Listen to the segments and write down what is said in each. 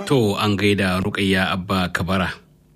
To an gaida Rukayya Abba Kabara.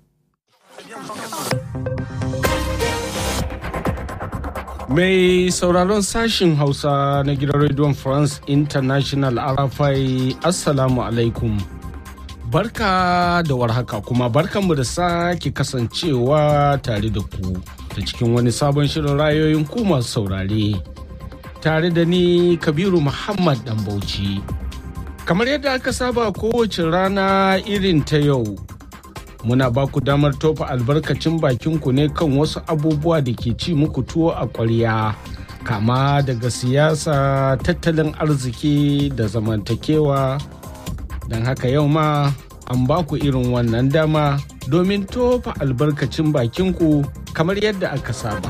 Mai sauraron sashin Hausa na gidan Radio France International Arafai Assalamu alaikum. Barka da warhaka kuma barkanmu da sake kasancewa tare da ku ta cikin wani sabon shirin rayoyin ku masu saurare. Tare da ni Kabiru Muhammad Bauchi. Kamar yadda aka saba kowace rana irin ta yau. muna ba ku damar tofa albarkacin bakinku ne kan wasu abubuwa da ke ci muku tuwo a ƙwarya kama daga siyasa tattalin arziki da zamantakewa don haka yau ma an ba ku irin wannan dama domin tofa albarkacin bakinku kamar yadda aka saba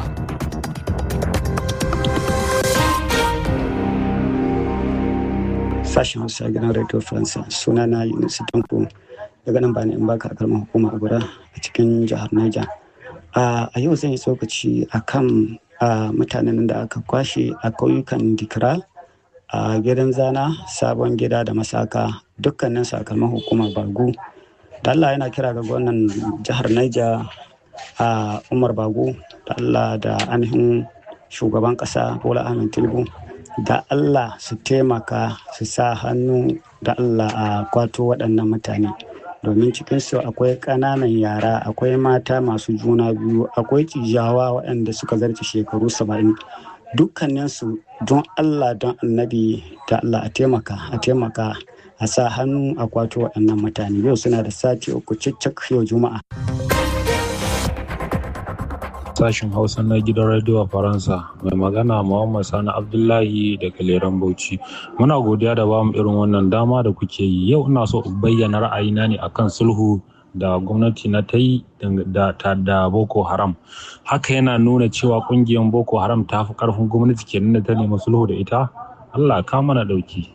sashen hausa gidan radio faransa sunana yunus tanko daga nan bani in baka kalmar hukuma a guda a cikin jihar Niger. A yau zan yi tsokaci a kan mutanen da aka kwashe a kauyukan Dikra a gidan zana sabon gida da masaka dukkanin sakalman hukumar Bagu. Da Allah yana kira ga gwamnan jihar Niger a Umar Bagu da Allah da ainihin shugaban ƙasa Bola Ahmed Tinubu da Allah su taimaka su sa hannu da Allah a kwato waɗannan mutane. domin cikinsu akwai ƙananan yara akwai mata masu juna biyu akwai cijawa waɗanda suka zarce shekaru saba'in dukkaninsu don allah don annabi da allah a taimaka a taimaka a sa hannu a kwato waɗannan mutane yau suna da sati uku cicak yau juma'a sashen hausa na gidan rediyo faransa mai magana muhammad sani abdullahi daga leran bauchi muna godiya da bamu irin wannan dama da kuke yi yau ina so in bayyana ra'ayina ne akan sulhu da gwamnati na ta yi da, da boko haram haka yana nuna cewa kungiyar boko haram ta fi karfin gwamnati kenan da ta nemi sulhu da ita allah ka mana dauki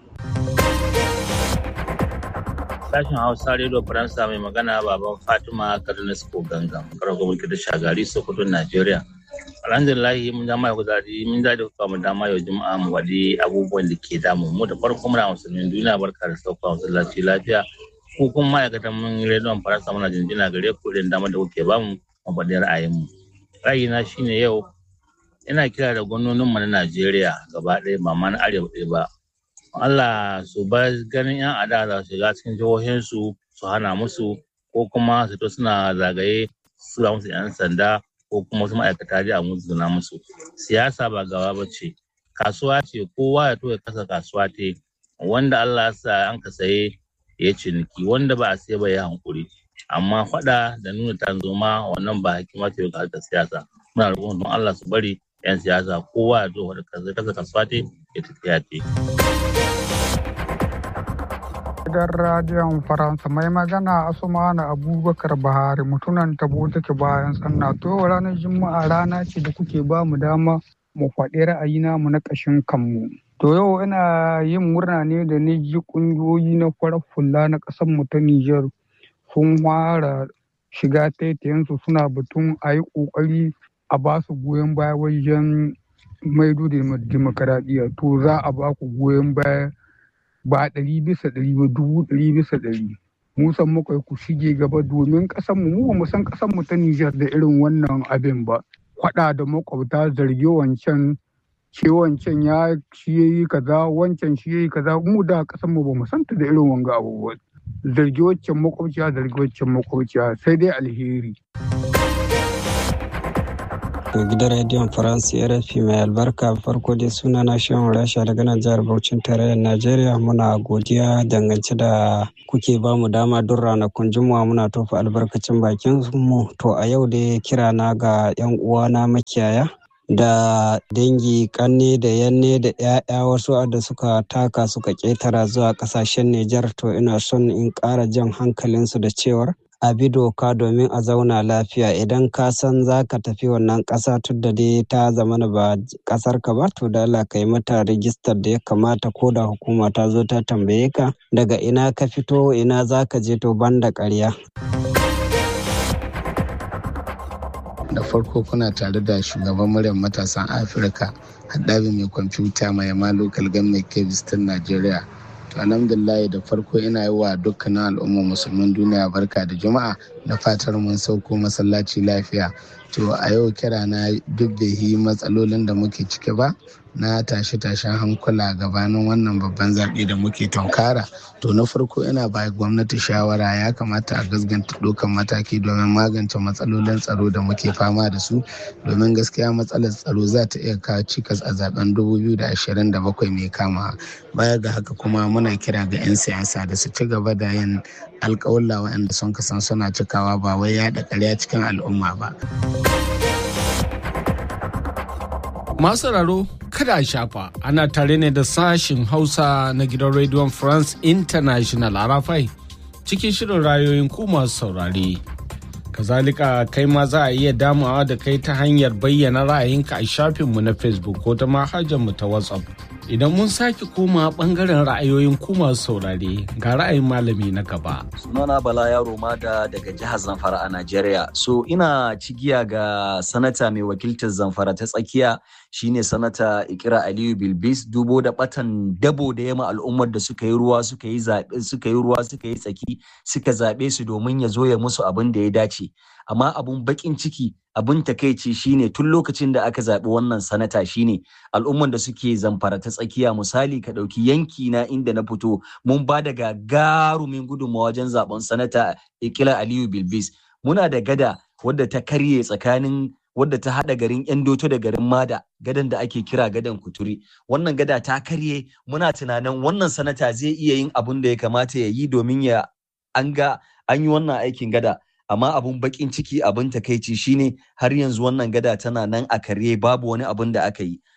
sashen hausa radio faransa mai magana baban fatima kaduna ko gangan karar gwamnati da shagari sokoto najeriya alhamdulillahi mun dama ya kuzari mun da kuka mu dama yau juma'a mu wadi abubuwan da ke damu mu da farko muna musulmin duniya barka da sauka masallaci lafiya ko kuma ma'aikatan mun rediyon faransa muna jinjina gare ku irin dama da kuke bamu mu faɗi ra'ayin mu ra'ayina shine yau ina kira da gwamnonin mu na najeriya gaba ɗaya ba ma na arewa ɗaya ba Allah su ba ganin 'yan adawa su shiga cikin jihohinsu su hana musu ko kuma su to suna zagaye su da musu 'yan sanda ko kuma su ma'aikata ji a musu na musu siyasa ba gaba ba ce kasuwa ce kowa ya to ya kasa kasuwa te wanda Allah ya sa an ka saye ya ciniki wanda ba a sai ba ya hankuri amma faɗa da nuna tanzoma wannan ba hikima ce ga harkar siyasa muna roƙon don Allah su bari 'yan siyasa kowa ya zo da kasa kasuwa te ya tafiya te. gidan radiyon faransa mai magana asumana abubakar bahari mutunan tabo take bayan sanna to ranar juma'a rana ce da kuke ba mu dama mu faɗi ra'ayina mu na ƙashin kanmu to yau ina yin murna ne da ni ji ƙungiyoyi na farar fulla na ƙasar mu ta Nijar sun fara shiga taitayensu suna batun a yi ƙoƙari a ba su goyon baya wajen maido da demokaradiyya to za a ba ku goyon baya ba ɗari bisa ɗari ba dubu ɗari bisa ɗari mu san muka ku shige gaba domin ƙasarmu mu ba mu san ƙasarmu ta Nijar da irin wannan abin ba kwaɗa da makwabta zargi wancan ce wancan ya shi yayi kaza wancan shi yayi kaza mu da ƙasarmu ba mu santa da irin wanga abubuwa zargi waccan makwabciya zargi waccan makwabciya sai dai alheri gidan rediyon faransa rfi mai albarka farko dai suna na shan rasha daga nan jihar Bauchin tarayyar najeriya muna godiya dangance da kuke ba mu dama don ranakun juma'a muna tofa albarkacin bakin mu to a yau dai kira na ga yan uwana makiyaya da dangi kanne da yanne da 'ya'ya wasu da suka taka suka ketara zuwa kasashen Nijar to ina son in ƙara jan hankalinsu da cewar a bi doka domin a zauna lafiya idan ka san za ka tafi wannan ƙasa tun da dai ta zamana ba ƙasar ka ba to da Allah ka yi mata rijistar da ya kamata ko da hukuma ta zo ta tambaye ka daga ina ka fito ina za ka je to ban da ƙarya. da farko kuna tare da shugaban muryar matasan afirka haɗabi mai kwamfuta mai yama local government kebis ta najeriya to alhamdulillah da farko ina yi wa dukkanin al'ummar musulmin duniya barka da juma'a na fatar mun sauko masallaci lafiya to a yau kira na duk da yi matsalolin da muke ciki ba na tashe-tashen hankula gabanin wannan babban zaɓe da muke tunkara to na farko ina ba gwamnati shawara ya kamata a gasganta ɗaukan mataki domin magance matsalolin tsaro da muke fama da su domin gaskiya matsalar tsaro za ta iya kawo cikas a zaben 2027 mai kama baya ga haka kuma muna kira ga 'yan siyasa da su ci gaba da yin alƙawalla waɗanda sun kasan suna cikawa ba wai yaɗa ƙarya cikin al'umma ba. Masu raro kada a shafa ana tare ne da sashin Hausa na gidan Radio France International a Rafai cikin shirin rayoyin ku masu saurare. Kazalika kai ma za a iya damawa da kai ta hanyar bayyana ra'ayinka a shafinmu na Facebook ko ta mu ta WhatsApp. Idan mun sake koma bangaren ra'ayoyin ku masu saurare ga ra'ayin malami na gaba. Sunana Bala Yaro da daga jihar Zamfara a Najeriya. So ina cigiya ga sanata mai wakiltar Zamfara ta tsakiya shine sanata Ikira Aliyu Bilbis dubo da batan dabo da yama al'ummar da suka yi ruwa suka yi zaɓe suka yi ruwa suka yi tsaki suka zaɓe su domin ya zo ya musu abin da ya dace. Amma abun bakin ciki abin takaici shine tun lokacin da aka zaɓi wannan sanata shine al'umman da suke zamfara ta tsakiya misali ka ɗauki yanki na inda na fito mun ba da gagarumin gudunmawa wajen zaben sanata ikila aliyu bilbis muna da gada wadda ta karye tsakanin wadda ta haɗa garin yan doto da garin mada gadan da ake kira gadan kuturi wannan gada ta karye muna tunanin wannan sanata zai iya yin abun da ya kamata ya yi domin ya an ga an yi wannan aikin gada amma abun bakin ciki abun takaici shine har yanzu wannan gada tana nan a karye babu wani abun da aka yi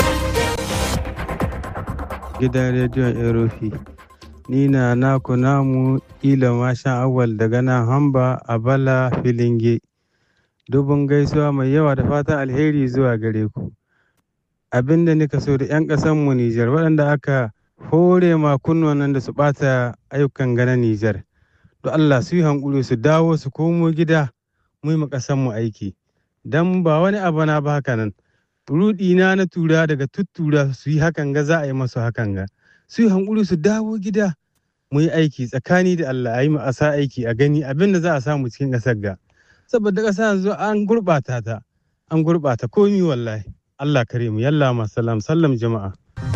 gidan rediyon erofi ni na naku namu ila mashan awal daga nan hamba a bala filinge dubun gaisuwa mai yawa da fatan alheri zuwa gare ku abinda nika so da 'yan mu nijar waɗanda aka hore ma kunnuwan da su ɓata ayyukan gana nijar to Allah su yi hankuli su dawo su komo gida mu yi mu aiki dan ba wani abu na ba haka nan rudi na na tura daga tuttura su yi hakan ga za a yi masu hakan ga su yi hankuli su dawo gida mu yi aiki tsakani da Allah a yi asa aiki a gani abin da za a samu cikin ƙasar ga saboda ƙasa yanzu an gurɓata ta an gurɓata komi wallahi Allah kare mu yalla ma salam sallam jama'a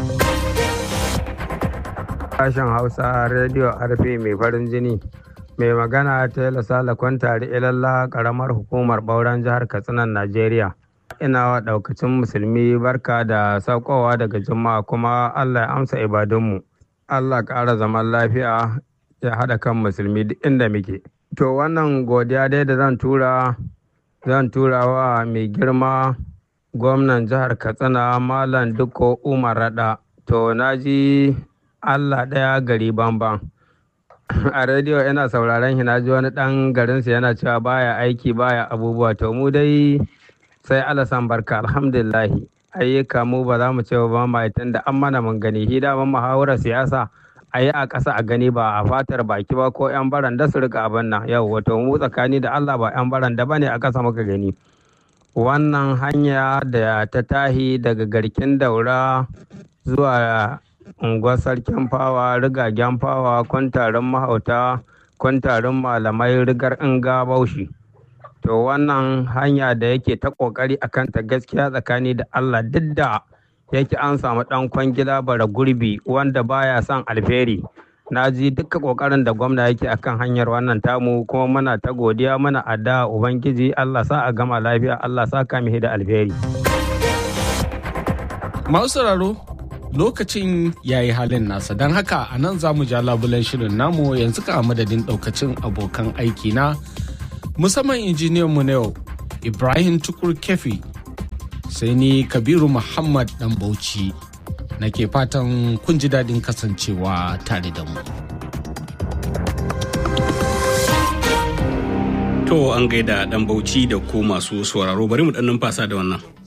sashen hausa rediyo arfe mai farin jini mai magana tela sala kwantari ilalla karamar hukumar bauran jihar katsinan najeriya ina wa daukacin musulmi barka da saukowa daga juma'a kuma allah ya amsa ibadunmu allah ƙara zaman lafiya ya haɗa kan musulmi duk inda muke to wannan godiya dai da zan tura zan tura wa mai girma gwamnan jihar katsina malam dukko umar rada to na ji allah ɗaya gari banban a rediyo yana sauraron shi na ji wani dan garinsa yana cewa baya aiki baya abubuwa to mu dai sai alasan barka alhamdulillahi ayyuka mu ba za mu ce ba ma da an mana mun gani shi da muhawarar siyasa a yi a ƙasa a gani ba a fatar baki ba ko yan baranda su rika abin nan yau wato mu tsakani da Allah ba yan baranda ba ne a ƙasa muka gani wannan hanya da ta tahi daga garkin daura zuwa unguwar sarkin fawa rigagen fawa kwantarin mahauta kwantarin malamai rigar inga baushi to wannan hanya da yake ta kokari a kanta gaskiya tsakani da allah duk da yake an samu dan kwangila bara gurbi wanda baya son alferi na ji duka kokarin da gwamna yake akan hanyar wannan tamu kuma muna ta godiya muna adda ubangiji allah sa a gama lafiya allah sa kamihi da alferi masu sauraro lokacin ya yi halin nasa don haka a nan za mu ja labulen shirin namu yanzu ka madadin daukacin abokan aiki na musamman injiniyan mu na yau ibrahim tukur kefi sai ni kabiru muhammad dan bauchi na ke fatan kun ji daɗin kasancewa tare da mu To an gaida dan bauchi da ku masu sauraro bari mu dan numfasa da wannan.